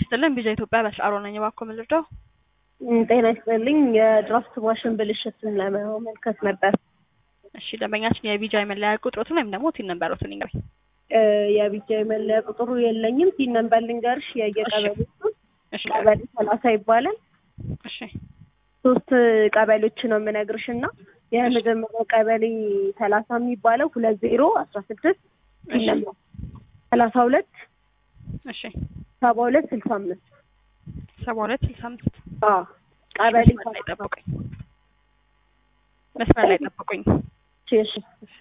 ይስጥልን ቪዛ ኢትዮጵያ በሽአሮ ነኝ። እባክዎ ምን ልርዳው? ጤና ይስጥልኝ። የድራፍት ማሽን ብልሽትን ለመመልከት ነበር። እሺ ደንበኛችን የቪዛ የመለያ ቁጥሮትን ወይም ደግሞ ቲን ነንበሮትን ይንገሩኝ። የቢጃ የመለያ ቁጥሩ የለኝም። ቲን ነንበር ልንገርሽ። የየቀበሌ እሺ ቀበሌ ሰላሳ ይባላል። እሺ ሶስት ቀበሌዎች ነው የምነግርሽ እና የመጀመሪያው ቀበሌ ሰላሳ የሚባለው ሁለት ዜሮ አስራ ስድስት ቲን እሺ ነንበር ሰላሳ ሁለት እሺ ሰባ ሁለት ስልሳ አምስት ሰባ ሁለት ስልሳ አምስት አዎ ቀበሌ መስመር ላይ ጠብቁኝ። መስመር ላይ ጠብቁኝ። እሺ እሺ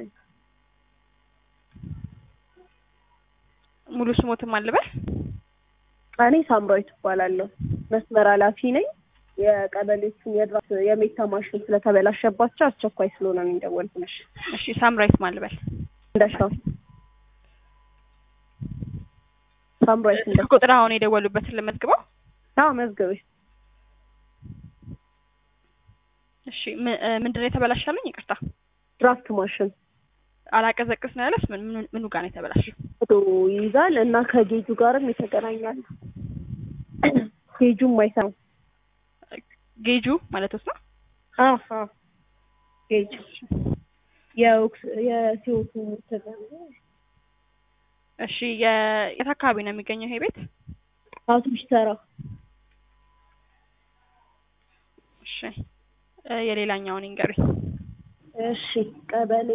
ሙሉ ስሞትም አልበል እኔ ሳምራዊት እባላለሁ። መስመር ኃላፊ ነኝ። የቀበሌዎቹን የድራፍት የሜታ ማሽን ስለተበላሸባቸው አስቸኳይ ስለሆነ ነው የደወልኩልሽ። እሺ ሳምራይት ማልበል እንደሻው ሳምራዊት እንደ ስልክ ቁጥር አሁን የደወሉበትን ልመዝግበው። አዎ መዝገቤ እሺ ም- እ ምንድን ነው የተበላሻለኝ? ይቅርታ ድራፍት ማሽን አላቀዘቅዝ ነው ያለስ ምን ምን- ምኑ ጋር ነው የተበላሸው? ፎቶ ይይዛል እና ከጌጁ ጋርም የተገናኛል። ጌጁም አይሰራም። ጌጁ ማለት ውስጥ ነው። አዎ አዎ ጌጅ የኦክስ የሲኦቱ እሺ የ- የት አካባቢ ነው የሚገኘው ይሄ ቤት? አውቶቡስ ተራ እሺ እ የሌላኛውን ይንገሩኝ። እሺ ቀበሌ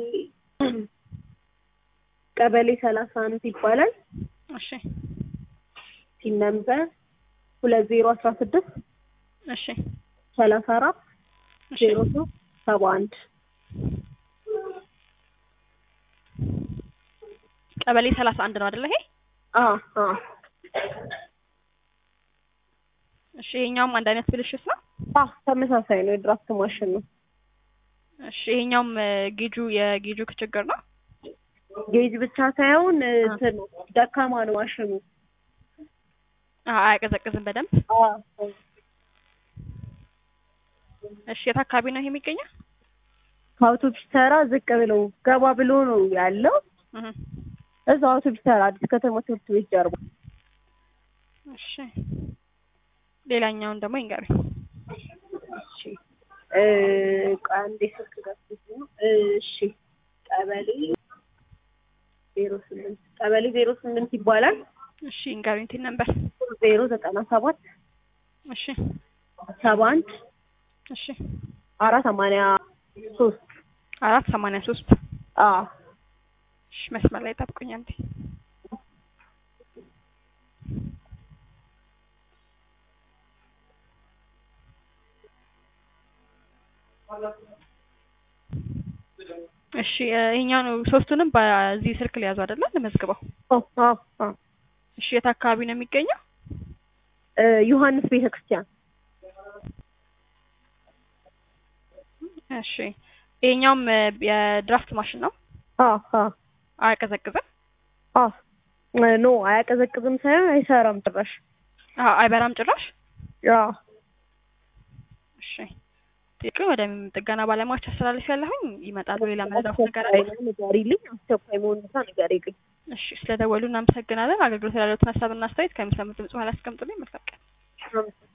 ቀበሌ ሰላሳ አንድ ይባላል። እሺ ሲን ነምበር ሁለት ዜሮ አስራ ስድስት እሺ ሰላሳ አራት እሺ ዜሮ ሶስት ሰባ አንድ ቀበሌ ሰላሳ አንድ ነው አይደለ? ይሄ አ አ እሺ ይሄኛውም አንድ አይነት ብልሽት ነው። አ ተመሳሳይ ነው። የድራፍት ማሽን ነው። እሺ ይሄኛውም እ ጌጁ የጌጁ ችግር ነው። ጌጅ ብቻ ሳይሆን እንትን ነው፣ ደካማ ነው ማሽኑ። አ- አያቀዘቅዝም በደንብ። አ እሺ የት አካባቢ ነው ይሄ የሚገኘው? ከአውቶቡስ ተራ ዝቅ ብሎ ገባ ብሎ ነው ያለው። እህ እዛው አውቶቡስ ተራ አዲስ ከተማ ትምህርት ቤት ጀርባ። እሺ ሌላኛውን ደግሞ ይንገሩኝ። እሺ እ ቆይ አንዴ ስልክ ገብቶት ነው። እሺ ቀበሌ ዜሮ ስምንት ቀበሌ ዜሮ ስምንት ይባላል። እሺ ይንገሩኝ ቲን ነበር። ዜሮ ዘጠና ሰባት እሺ ሰባ አንድ እሺ አራት ሰማንያ ሶስት አራት ሰማንያ ሶስት አ እሺ መስመር ላይ ጠብቁኝ አንዴ። እሺ እ ይሄኛው ነው ሶስቱንም በዚህ ስልክ ሊያዙ አይደለ? ለመዝግበው። አ አ አ እሺ የት አካባቢ ነው የሚገኘው? እ ዮሐንስ ቤተክርስቲያን እሺ ይሄኛውም እ የድራፍት ማሽን ነው። አ አ አያቀዘቅዝም? አ ኖ አያቀዘቅዝም ሳይሆን አይሰራም ጭራሽ። አዎ አይበራም ጭራሽ። አ እሺ ጥቂት ወደ ጥገና ባለሙያዎች አስተላልፍ ያለሁኝ ይመጣሉ። ሌላ መረዳት ነገር አለ? አስቸኳይ ነው ንገሪልኝ። አስቸኳይ መሆኑን ብቻ ንገሪልኝ። እሺ ስለደወሉ እናመሰግናለን። አገልግሎት ያለዎትን ሀሳብና አስተያየት ከሚሰሙት ድምጽ በኋላ አስቀምጡልኝ። መልካም ቀን። አመሰግናለሁ።